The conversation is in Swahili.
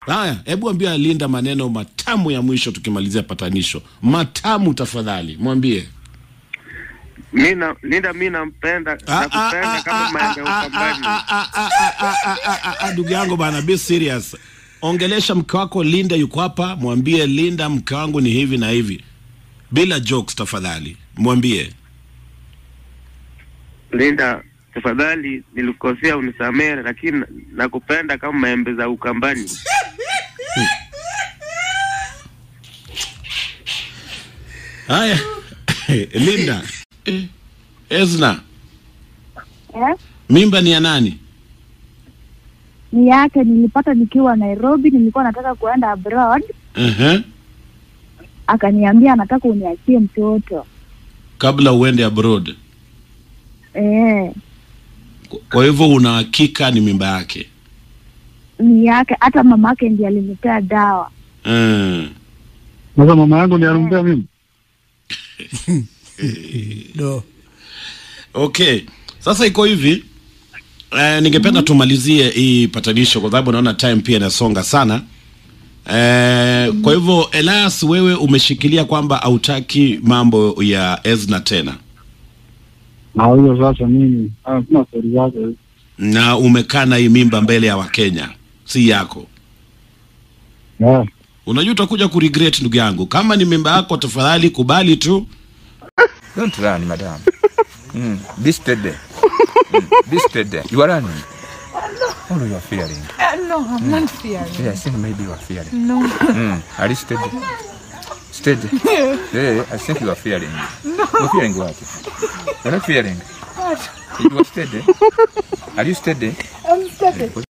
Haya, hebu ambia Linda maneno matamu ya mwisho tukimalizia patanisho. Matamu tafadhali, mwambie. Mi na Linda, mi nampenda nakupenda kama maembe ukambani. Ndugu yangu bana, be serious. Ongelesha mke wako Linda, yuko hapa, mwambie Linda, mke wangu ni hivi na hivi, bila jokes tafadhali, mwambie. Linda, tafadhali nilikosea, unisamehe, lakini nakupenda kama maembe za ukambani. Haya, Linda. Eh, Ezna, Eh? mimba ni ya nani? Ni yake nilipata nikiwa Nairobi, nilikuwa nataka kuenda abroad, uh akaniambia anataka uniachie mtoto. Kabla uende abroad. Eh, Kwa hivyo una hakika ni mimba yake? ni yake, hata mamake ndiye alinipea dawa. Mm. Sasa mama yangu ndiye anampea mimi. No. Okay, sasa iko hivi eh, ningependa tumalizie hii patanisho kwa sababu naona time pia inasonga sana eh, kwa hivyo Elias, wewe umeshikilia kwamba hautaki mambo ya Ezna tena Na hiyo sasa mimi ah, sina stori zake. na umekana hii mimba mbele ya Wakenya, si yako. Yeah. Unajua utakuja kuregret ndugu yangu. Kama ni mimba yako, tafadhali kubali tu. Don't run, madam. Mm. Be steady. Mm. Be steady. You are running. Oh, no, you are fearing. Uh, no, I'm not fearing. Yeah, I think maybe you are fearing. No. Mm. Are you steady? Steady. Yeah, I think you are fearing. No. You're fearing what? You're not fearing. What? You are steady. Are you steady? I'm steady.